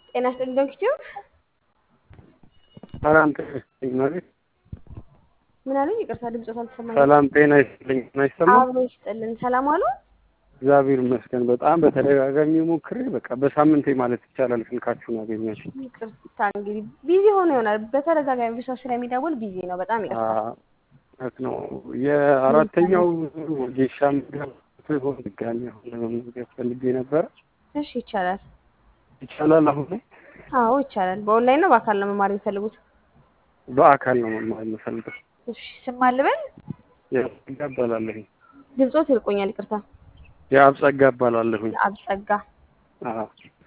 ጤና ይስጥልኝ ዶክተር ሰላም ጤና ይስጥልኝ ማለት ምን አሉኝ? ይቅርታ ድምፆት አልተሰማኝም። ሰላም ጤና ይስጥልኝ አይሰማም? አብሮ ይስጥልን። ሰላም አሉ? እግዚአብሔር ይመስገን። በጣም በተደጋጋሚ ሞክሬ በቃ በሳምንቴ ማለት ይቻላል ስልካችሁን አገኛችሁ። ይቅርታ እንግዲህ ቢዚ ሆኖ ይሆናል። በተደጋጋሚ ሰው ስለሚደውል ቢዚ ነው። በጣም ይቅርታ። እውነት ነው። የአራተኛው ጌሻ ምገብ ሆን ድጋሚ አሁን ለመመዝገብ ፈልጌ ነበረ። እሺ ይቻላል። ይቻላል አሁን ላይ? አዎ ይቻላል። በኦንላይን ነው በአካል ነው መማር የሚፈልጉት? በአካል ነው መማር የምፈልገው። እሺ ስም አልበል? የአብጸጋ እባላለሁኝ። ድምፆት ይርቆኛል። ይቅርታ። የአብጸጋ እባላለሁኝ። አብጸጋ አዎ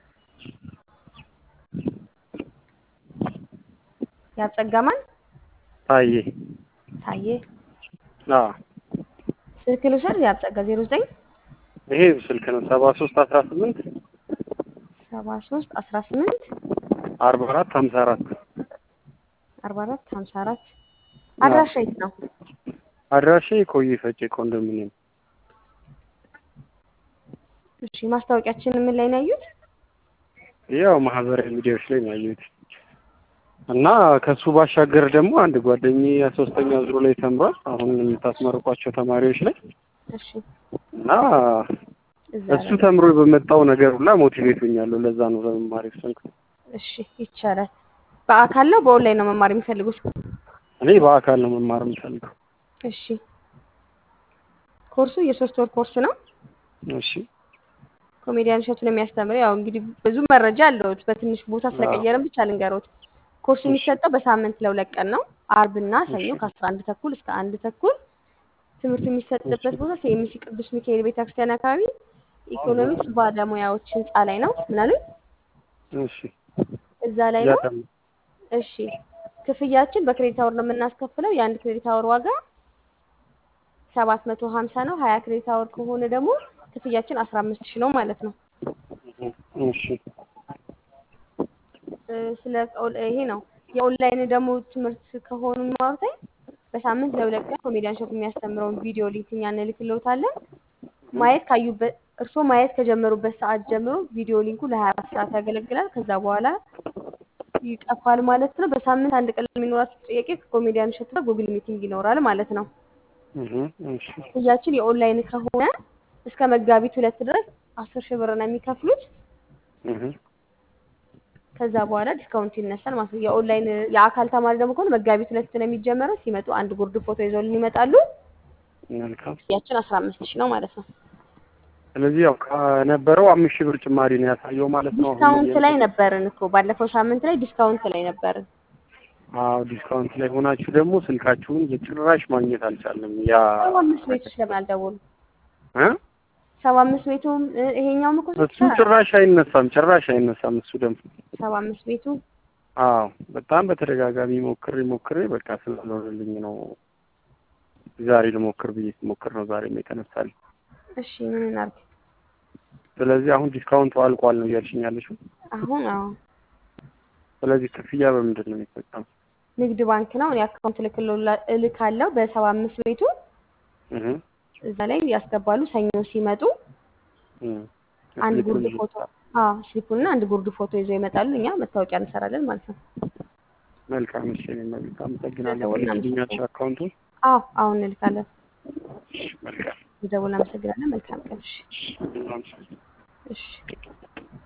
የአብጸጋ ማን? ታዬ። ታዬ። አዎ ስልክ ልውሰድ? የአብጸጋ ዜሮ ዘጠኝ ይሄ ስልክ ነው ሰባ ሶስት አስራ ስምንት ሰባ ሶስት አስራ ስምንት አርባ አራት ሀምሳ አራት አርባ አራት ሀምሳ አራት አድራሻ የት ነው? አድራሻ የቆየ ፈጬ ኮንዶሚኒየም። እሺ ማስታወቂያችን ምን ላይ ነው ያዩት? ያው ማህበራዊ ሚዲያዎች ላይ ነው ያየሁት እና ከሱ ባሻገር ደግሞ አንድ ጓደኛዬ ሶስተኛ ዙሩ ላይ ተምሯል። አሁን የምታስመርቋቸው ተማሪዎች ላይ እሺ እና እዛ እሱ ላይ ተምሮ በመጣው ነገር ሁላ ሞቲቬት ሆኛለሁ። ለዛ ነው ለመማር የወሰንኩት። እሺ ይቻላል። በአካል ነው በኦንላይን ነው መማር የሚፈልጉት? እኔ በአካል ነው መማር የምፈልገው። እሺ ኮርሱ የሶስት ወር ኮርስ ነው። እሺ ኮሜዲያን እሸቱን የሚያስተምር ያው እንግዲህ ብዙ መረጃ አለውት በትንሽ ቦታ ስለቀየርን ብቻ ልንገሮት። ኮርሱ የሚሰጠው በሳምንት ለሁለት ቀን ነው። አርብና ሰኞ ከአስራ አንድ ተኩል እስከ አንድ ተኩል ትምህርቱ የሚሰጥበት ቦታ ሴሚሲ ቅዱስ ሚካኤል ቤተክርስቲያን አካባቢ ኢኮኖሚክስ ባለሙያዎች ህንፃ ላይ ነው። ምን አሉኝ? እሺ እዛ ላይ ነው። ያተም እሺ ክፍያችን በክሬዲት አወር ነው የምናስከፍለው። የአንድ ክሬዲት አወር ዋጋ ሰባት መቶ ሀምሳ ነው። ሀያ ክሬዲት አወር ከሆነ ደግሞ ክፍያችን አስራ አምስት ሺህ ነው ማለት ነው። እሺ እ ስለ ኦል- ይሄ ነው የኦንላይን ደግሞ ትምህርት ከሆኑ ማውርተኝ በሳምንት ለሁለት ቀን ኮሜዲያን ሾፕ የሚያስተምረውን ቪዲዮ ሊንክ እኛ እንልክልዎታለን። ማየት ካዩበት እርስዎ ማየት ከጀመሩበት ሰዓት ጀምሮ ቪዲዮ ሊንኩ ለሀያ አራት ሰዓት ያገለግላል። ከዛ በኋላ ይጠፋል ማለት ነው። በሳምንት አንድ ቀን የሚኖራቸው ጥያቄ ከኮሜዲያን ሾፕ ጋር ጉግል ሚቲንግ ይኖራል ማለት ነው። እህ እሺ ክፍያችን የኦንላይን ከሆነ እስከ መጋቢት ሁለት ድረስ አስር ሺህ ብር ነው የሚከፍሉት። እህ ከዛ በኋላ ዲስካውንት ይነሳል ማለት ነው። የኦንላይን የአካል ተማሪ ደግሞ ከሆነ መጋቢት ሁለት ነው የሚጀመረው። ሲመጡ አንድ ጉርድ ፎቶ ይዘውልን ይመጣሉ። መልካም። ክፍያችን አስራ አምስት ሺህ ነው ማለት ነው። ስለዚህ ያው ከነበረው አምስት ሺህ ብር ጭማሪ ነው ያሳየው ማለት ነው። አሁን ዲስካውንት ላይ ነበርን እኮ ባለፈው ሳምንት ላይ ዲስካውንት ላይ ነበርን። አዎ ዲስካውንት ላይ ሆናችሁ ደግሞ ስልካችሁን የጭራሽ ማግኘት አልቻለም። ያ ሰባ አምስት ቤቱ ስለምን አልደወሉ? እ ሰባ አምስት ቤቱም እ ይሄኛውም እኮ እሱ ጭራሽ አይነሳም፣ ጭራሽ አይነሳም። እሱ ደግሞ ሰባ አምስት ቤቱ አዎ በጣም በተደጋጋሚ ሞክሬ ሞክሬ በቃ ስላልሆነልኝ ነው ዛሬ ልሞክር ብዬ ስሞክር ነው ዛሬም የተነሳልኝ። እሺ ምን እናድርግ ስለዚህ አሁን ዲስካውንቱ አልቋል ነው እያልሽኝ ያለሽው። አሁን? አዎ ስለዚህ ክፍያ በምንድን ነው የሚፈጸመው? ንግድ ባንክ ነው። እኔ አካውንት እልክልዎላ- እልካለሁ በሰባ አምስት ቤቱ እህ እዛ ላይ ያስገባሉ። ሰኞ ሲመጡ እህ አንድ ጉርድ ፎቶ አዎ ስሊፑና አንድ ጉርድ ፎቶ ይዘው ይመጣሉ። እኛ መታወቂያ እንሰራለን ማለት ነው። መልካም እሺ፣ እኔ መብት አመሰግናለሁ። ደውልና ትልክልኛለሽ አካውንቱን? አዎ አሁን እንልካለን። መልካም ደውል። አመሰግናለን። መልካም ቀን። እሺ እሺ። እሺ